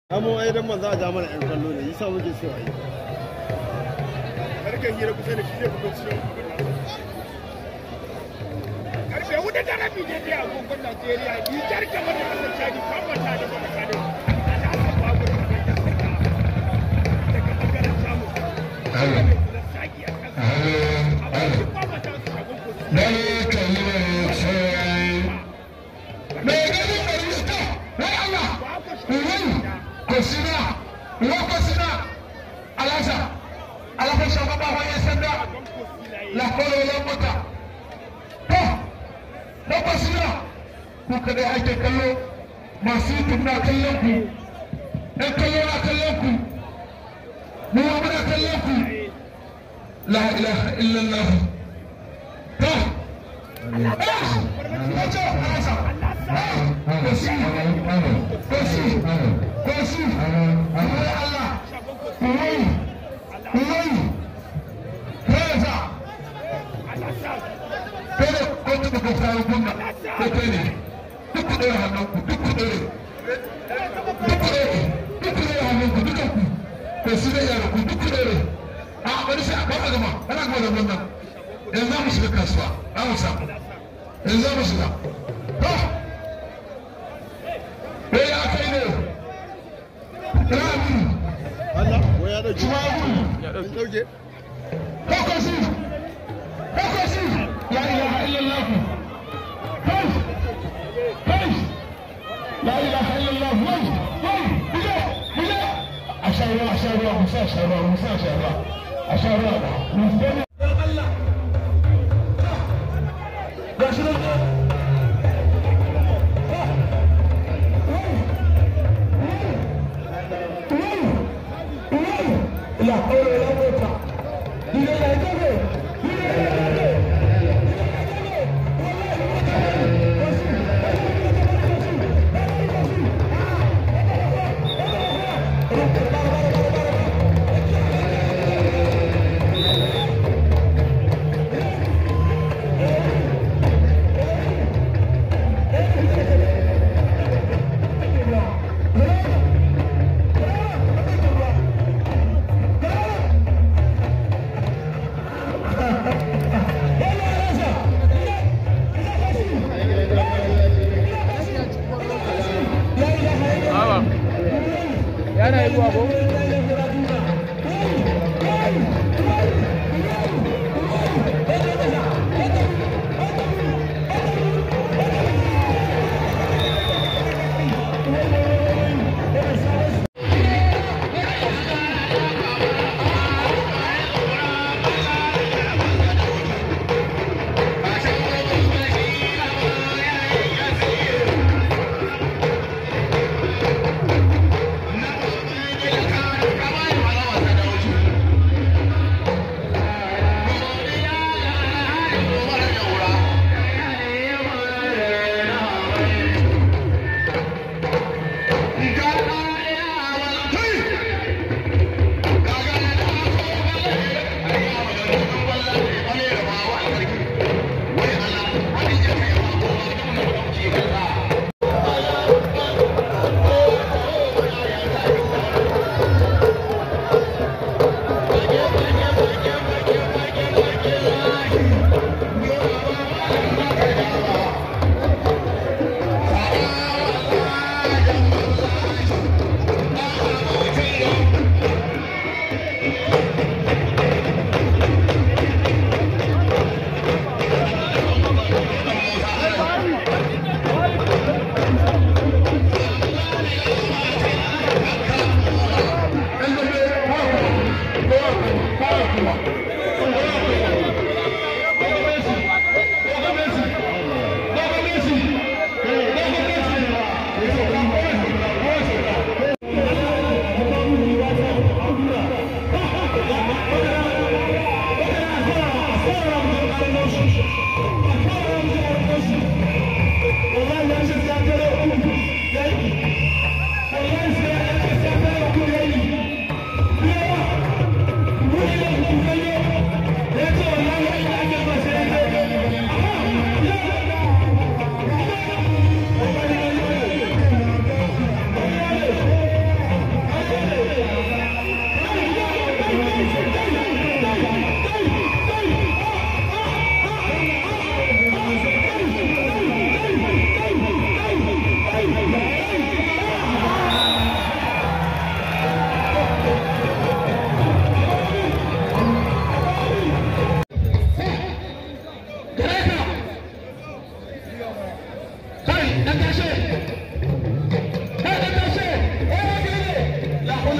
Amo ai dan manzo a ja mana ƴan kallo ne, yasa muke so a yi. karfe hira kusa da shi zai fito cikin karfe hudu da rabi ne dai agogon Najeriya Nijar gaba da kasar Chadi fafata da kuma kano alhassan babu da kuma da saka daga bangaren samu da saki a kan amma shi fafata su shagon kusa Kosina, Lokosina, Alasa, Alafa shugaba wani sanda, Lakolo Lambata. To, Lokosina, ku kadai ake kallo, masu YouTube na kallon ku, ‘yan kallo na kallon ku, mu ma muna kallon ku. La ilaha illallah. To, Kocho, Alasa, Kosina, Kosina, Kosina, Allah, Uwai, Uwai, Reza, Kada kotu da kawo kunna, ko kai ne, duk ku ɗora hannunku, duk ku ɗore, duk ku ɗore, duk ku ɗora hannunku, dukan ku, ko su da yara ku, duk ku ɗore. A bari sai a kafa gama, ana gama da wannan. Yanzu za mu shiga kasuwa, za mu samu. Yanzu za mu shiga. To, me ya kai ne? Rami, Allah, ko ya dauke. Tuwawu, Ya dauke. Kokosi, Kokosi, la ilaha illallah. Hey, hey, la ilaha illallah. Wai, wai, buje, buje. Asharwa, asharwa, musa asharwa, musa asharwa, asharwa. Musa. Gashi nan. La hawla wala quwwata illa billah. yana yi ruwa ko? Thank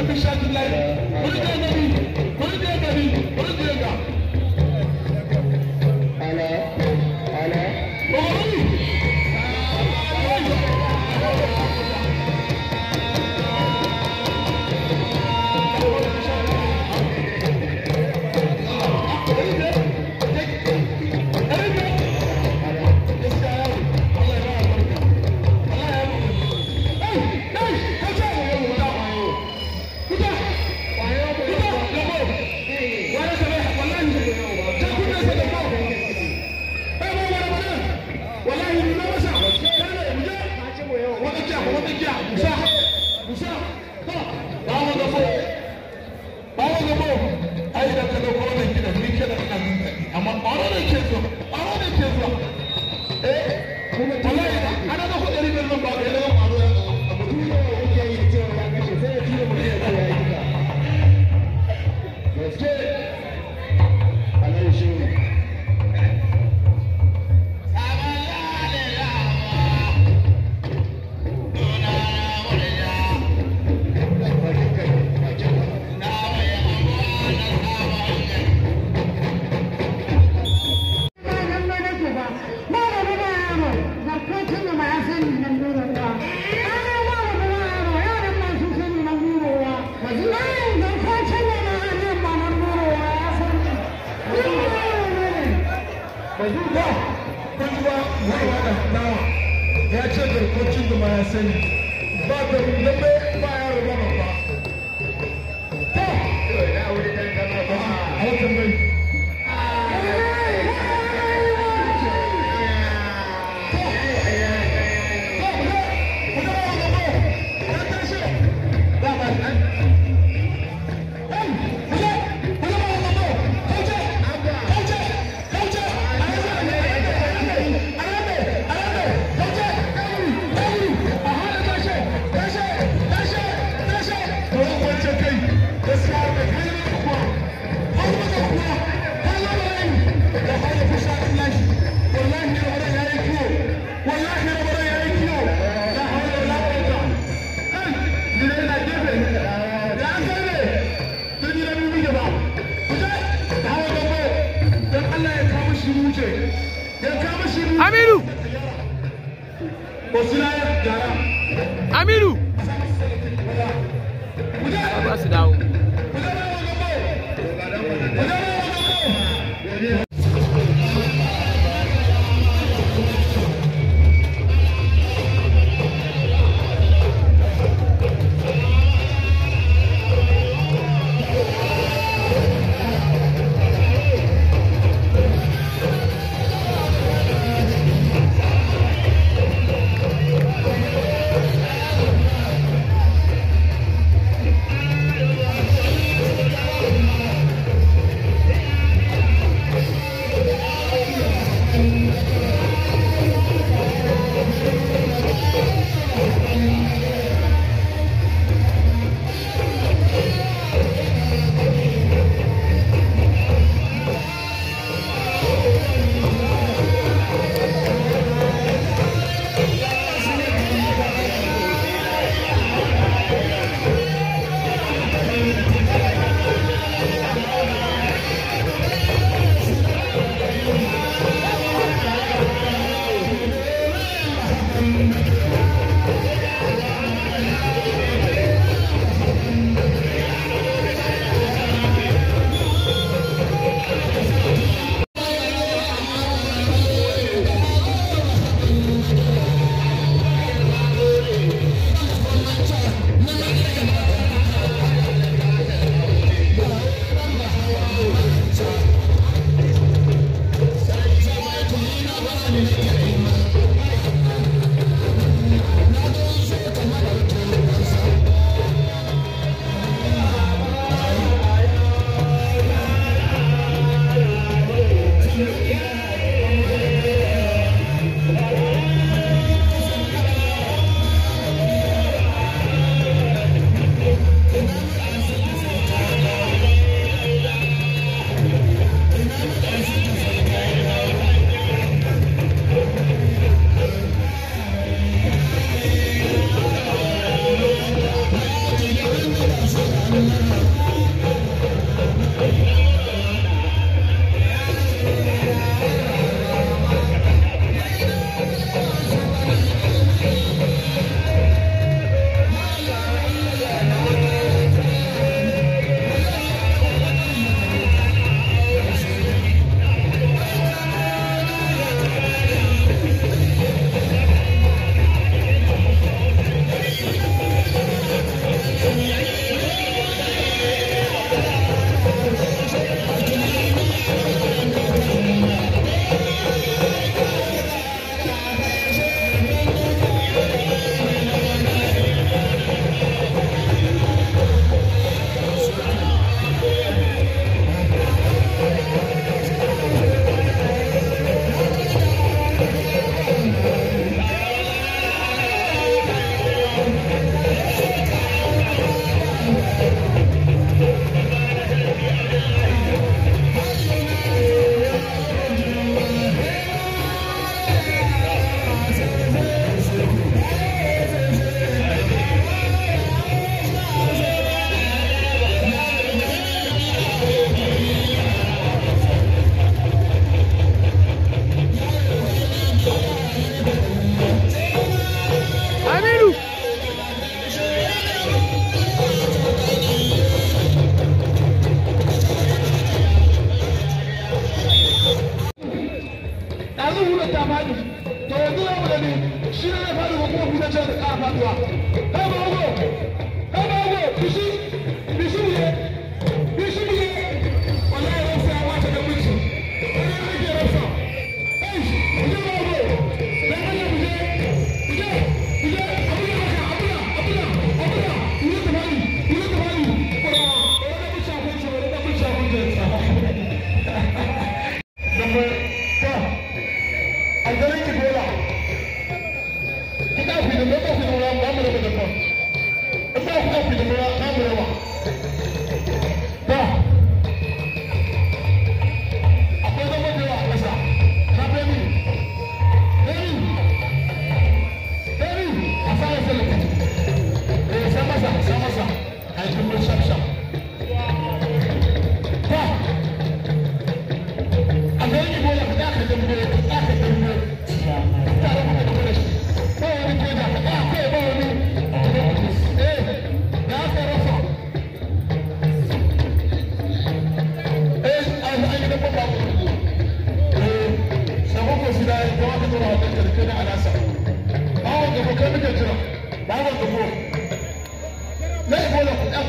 ya ce garkocin da ma ya sani ba da lambe ba ya raba babba ta a watan mai Aminu! Aminu! Ba su dawo. Thank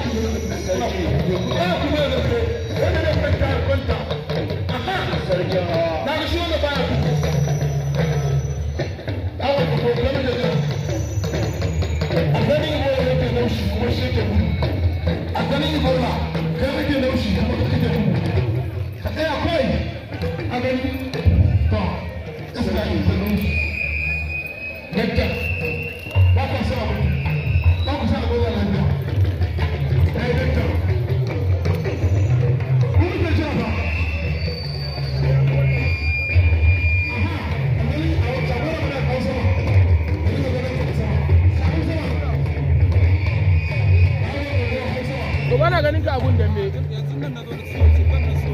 Gobe na ganin ka abun da me. yanzu nan na zo da su